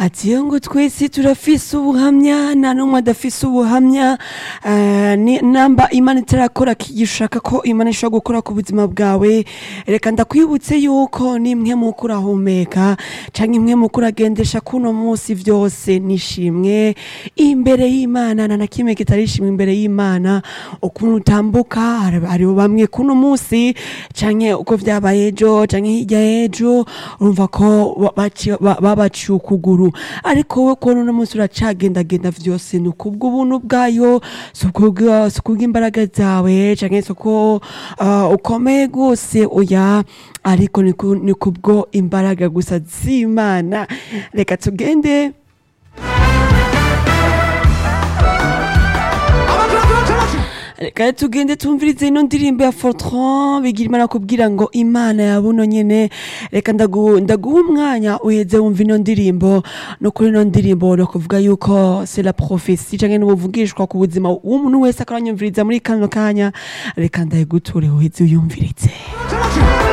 ati iyo ngo twese turafise ubuhamya nta n'umwe adafise ubuhamya eh, ni- namba imana itarakora kigishaka ko imana ishobora gukora ku buzima bwawe reka ndakwibutse yuko nimwe muko urahumeka canke imwe muko uragendesha kuno munsi vyose nishimwe imbere y'imana nta na kimwe kitarishimwe imbere y'imana ukuntu utambuka hari- hariho bamwe kuno munsi canke uko vyabaye ejo canke hirya y'ejo urumva ko ba- baci- ba- babaciye ukuguru ariko wowe kubona uno munsi uracagendagenda vyose ni kubw'ubuntu bwayo si kubwa- si kubw'imbaraga zawe canke si uko ah, ukomeye gose oya ariko ni ku- ni kubwo imbaraga gusa z'imana reka tugende reka tugende tumvirize ino ndirimbo ya fortran bigira imana kubwira ngo imana ya buno nyene reka ndagu- ndaguha umwanya uheze wumva ino ndirimbo no kuri ino ndirimbo no kuvuga yuko c'est la prophétie canke n'ubuvugishwa ku buzima w'umuntu wese akaranyumviriza muri kano kanya reka ndayiguture uheze uyumvirize